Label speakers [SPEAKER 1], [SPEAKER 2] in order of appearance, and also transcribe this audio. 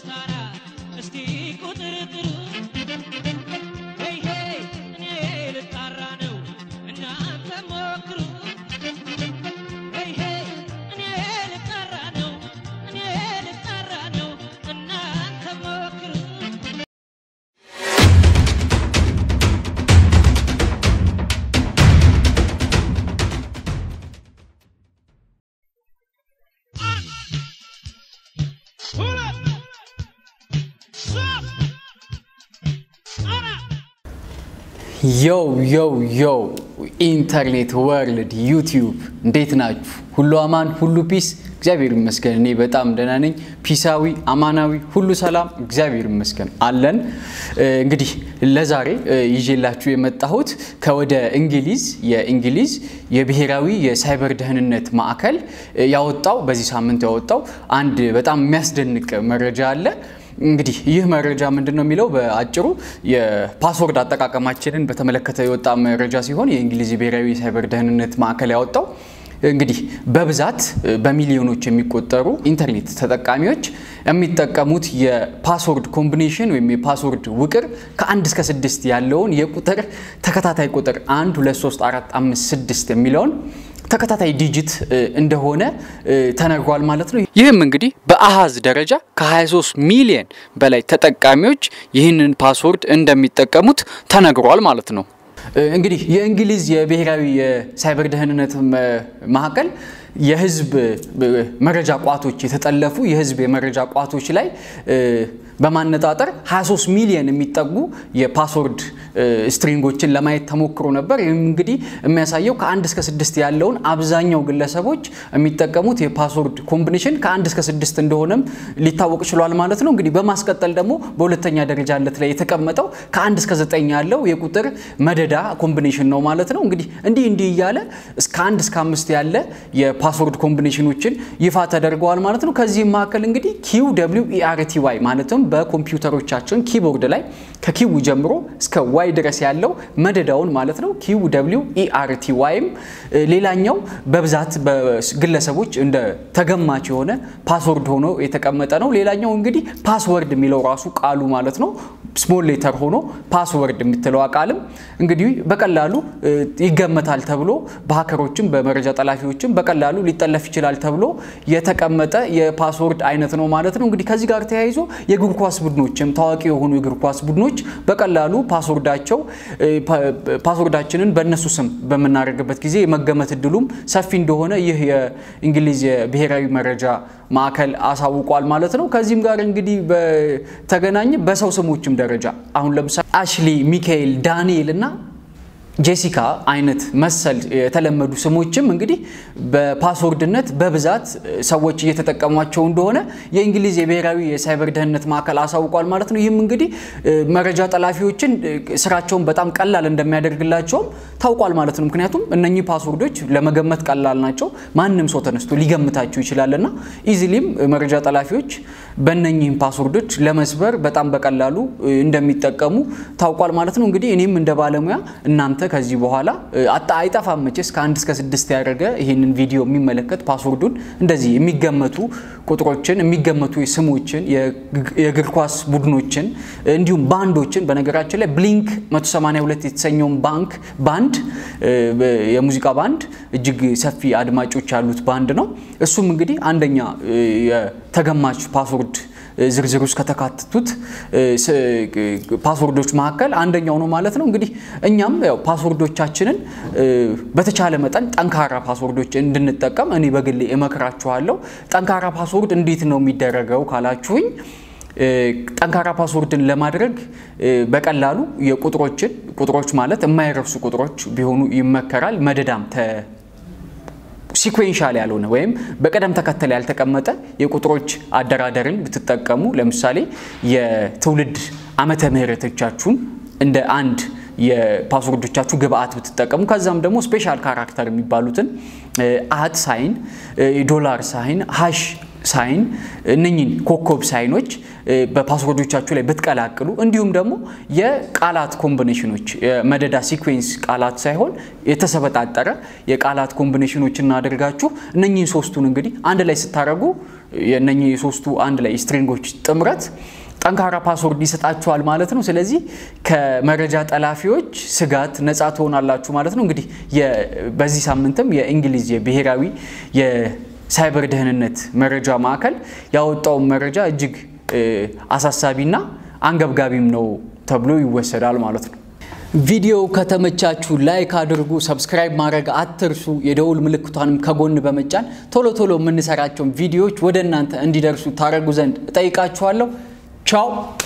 [SPEAKER 1] ሶስት አራት እስቲ ቁጥር ጥሩ ሄይ ሄይ እኔ ልጣራ ነው እናንተ ሞክሩ ሄይ ሄይ እኔ ልጣራ ነው እኔ ልጣራ ነው እናንተ ሞክሩ
[SPEAKER 2] ዮው ዮው ዮው ኢንተርኔት ወርልድ ዩቲዩብ እንዴት ናችሁ? ሁሉ አማን፣ ሁሉ ፒስ፣ እግዚአብሔር ይመስገን። እኔ በጣም ደህና ነኝ። ፒሳዊ፣ አማናዊ፣ ሁሉ ሰላም፣ እግዚአብሔር ይመስገን አለን። እንግዲህ ለዛሬ ይዤላችሁ የመጣሁት ከወደ እንግሊዝ የእንግሊዝ የብሔራዊ የሳይበር ደህንነት ማዕከል ያወጣው በዚህ ሳምንት ያወጣው አንድ በጣም የሚያስደንቅ መረጃ አለ። እንግዲህ ይህ መረጃ ምንድን ነው የሚለው በአጭሩ የፓስወርድ አጠቃቀማችንን በተመለከተ የወጣ መረጃ ሲሆን የእንግሊዝ ብሔራዊ የሳይበር ደህንነት ማዕከል ያወጣው እንግዲህ በብዛት በሚሊዮኖች የሚቆጠሩ ኢንተርኔት ተጠቃሚዎች የሚጠቀሙት የፓስወርድ ኮምቢኔሽን ወይም የፓስወርድ ውቅር ከአንድ እስከ ስድስት ያለውን የቁጥር ተከታታይ ቁጥር አንድ ሁለት ሶስት አራት አምስት ስድስት የሚለውን ተከታታይ ዲጂት እንደሆነ ተነግሯል ማለት ነው። ይህም እንግዲህ በአሃዝ ደረጃ ከ23 ሚሊዮን በላይ ተጠቃሚዎች ይህንን ፓስወርድ እንደሚጠቀሙት ተነግሯል ማለት ነው። እንግዲህ የእንግሊዝ የብሔራዊ የሳይበር ደህንነት ማዕከል የህዝብ መረጃ ቋቶች የተጠለፉ የህዝብ የመረጃ ቋቶች ላይ በማነጣጠር 23 ሚሊዮን የሚጠጉ የፓስወርድ ስትሪንጎችን ለማየት ተሞክሮ ነበር። ይህም እንግዲህ የሚያሳየው ከአንድ እስከ ስድስት ያለውን አብዛኛው ግለሰቦች የሚጠቀሙት የፓስወርድ ኮምቢኔሽን ከአንድ እስከ ስድስት እንደሆነም ሊታወቅ ችሏል ማለት ነው። እንግዲህ በማስቀጠል ደግሞ በሁለተኛ ደረጃነት ላይ የተቀመጠው ከአንድ እስከ ዘጠኝ ያለው የቁጥር መደዳ ኮምቢኔሽን ነው ማለት ነው። እንግዲህ እንዲህ እንዲህ እያለ እስከ አንድ እስከ አምስት ያለ የፓስወርድ ኮምቢኔሽኖችን ይፋ ተደርገዋል ማለት ነው። ከዚህም መካከል እንግዲህ ኪው ደብሊው ኢአርቲ ዋይ ማለትም በኮምፒውተሮቻችን ኪቦርድ ላይ ከኪው ጀምሮ እስከ ዋይ ድረስ ያለው መደዳውን ማለት ነው ኪው ደብሊው ኢአርቲ ዋይም ሌላኛው በብዛት በግለሰቦች እንደ ተገማች የሆነ ፓስወርድ ሆኖ የተቀመጠ ነው። ሌላኛው እንግዲህ ፓስወርድ የሚለው ራሱ ቃሉ ማለት ነው ስሞል ሌተር ሆኖ ፓስወርድ የምትለዋ ቃልም እንግዲህ በቀላሉ ይገመታል ተብሎ በሀከሮችም በመረጃ ጠላፊዎችም በቀላሉ ሊጠለፍ ይችላል ተብሎ የተቀመጠ የፓስወርድ አይነት ነው ማለት ነው። እንግዲህ ከዚህ ጋር ተያይዞ የእግር ኳስ ቡድኖችም ታዋቂ የሆኑ የእግር ኳስ ቡድኖች በቀላሉ ፓስወርዳቸው ፓስወርዳችንን በእነሱ ስም በምናደርግበት ጊዜ የመገመት እድሉም ሰፊ እንደሆነ ይህ የእንግሊዝ የብሔራዊ መረጃ ማዕከል አሳውቋል ማለት ነው። ከዚህም ጋር እንግዲህ በተገናኘ በሰው ስሞችም ደረጃ አሁን ለምሳሌ አሽሊ፣ ሚካኤል፣ ዳንኤል እና ጄሲካ አይነት መሰል የተለመዱ ስሞችም እንግዲህ በፓስወርድነት በብዛት ሰዎች እየተጠቀሟቸው እንደሆነ የእንግሊዝ የብሔራዊ የሳይበር ደህንነት ማዕከል አሳውቋል ማለት ነው። ይህም እንግዲህ መረጃ ጠላፊዎችን ስራቸውን በጣም ቀላል እንደሚያደርግላቸውም ታውቋል ማለት ነው። ምክንያቱም እነኚህ ፓስወርዶች ለመገመት ቀላል ናቸው። ማንም ሰው ተነስቶ ሊገምታቸው ይችላልና ኢዚሊም መረጃ ጠላፊዎች በእነኚህም ፓስወርዶች ለመስበር በጣም በቀላሉ እንደሚጠቀሙ ታውቋል ማለት ነው። እንግዲህ እኔም እንደ ባለሙያ እናንተ ከዚህ በኋላ አይጠፋም መቼስ ከአንድ እስከ ስድስት ያደረገ ይህንን ቪዲዮ የሚመለከት ፓስወርዱን እንደዚህ የሚገመቱ ቁጥሮችን የሚገመቱ ስሞችን የእግር ኳስ ቡድኖችን እንዲሁም ባንዶችን በነገራችን ላይ ብሊንክ 182 የተሰኘውን ባንክ ባንድ የሙዚቃ ባንድ እጅግ ሰፊ አድማጮች ያሉት ባንድ ነው። እሱም እንግዲህ አንደኛ የተገማች ፓስወርድ ዝርዝር ውስጥ ከተካተቱት ፓስወርዶች መካከል አንደኛው ነው ማለት ነው። እንግዲህ እኛም ያው ፓስወርዶቻችንን በተቻለ መጠን ጠንካራ ፓስወርዶች እንድንጠቀም እኔ በግሌ እመክራችኋለሁ። ጠንካራ ፓስወርድ እንዴት ነው የሚደረገው ካላችሁኝ ጠንካራ ፓስወርድን ለማድረግ በቀላሉ የቁጥሮችን ቁጥሮች ማለት የማይረሱ ቁጥሮች ቢሆኑ ይመከራል። መደዳም ሲኩዌንሻል ያልሆነ ወይም በቅደም ተከተል ያልተቀመጠ የቁጥሮች አደራደርን ብትጠቀሙ ለምሳሌ የትውልድ ዓመተ ምሕረቶቻችሁን እንደ አንድ የፓስወርዶቻችሁ ግብአት ብትጠቀሙ ከዛም ደግሞ ስፔሻል ካራክተር የሚባሉትን አት ሳይን፣ ዶላር ሳይን፣ ሃሽ ሳይን እነኝን ኮከብ ሳይኖች በፓስወርዶቻችሁ ላይ ብትቀላቅሉ እንዲሁም ደግሞ የቃላት ኮምቢኔሽኖች የመደዳ ሲኩዌንስ ቃላት ሳይሆን የተሰበጣጠረ የቃላት ኮምቢኔሽኖች እናደርጋችሁ እነኝህን ሶስቱን እንግዲህ አንድ ላይ ስታደርጉ የእነኚህ የሶስቱ አንድ ላይ ስትሪንጎች ጥምረት ጠንካራ ፓስወርድ ይሰጣችኋል ማለት ነው። ስለዚህ ከመረጃ ጠላፊዎች ስጋት ነፃ ትሆናላችሁ ማለት ነው። እንግዲህ በዚህ ሳምንትም የእንግሊዝ የብሔራዊ የሳይበር ደህንነት መረጃ ማዕከል ያወጣውን መረጃ እጅግ አሳሳቢና አንገብጋቢም ነው ተብሎ ይወሰዳል ማለት ነው። ቪዲዮ ከተመቻችሁ ላይክ አድርጉ፣ ሰብስክራይብ ማድረግ አትርሱ። የደውል ምልክቷንም ከጎን በመጫን ቶሎ ቶሎ የምንሰራቸውን ቪዲዮዎች ወደ እናንተ እንዲደርሱ ታደርጉ ዘንድ እጠይቃችኋለሁ። ቻው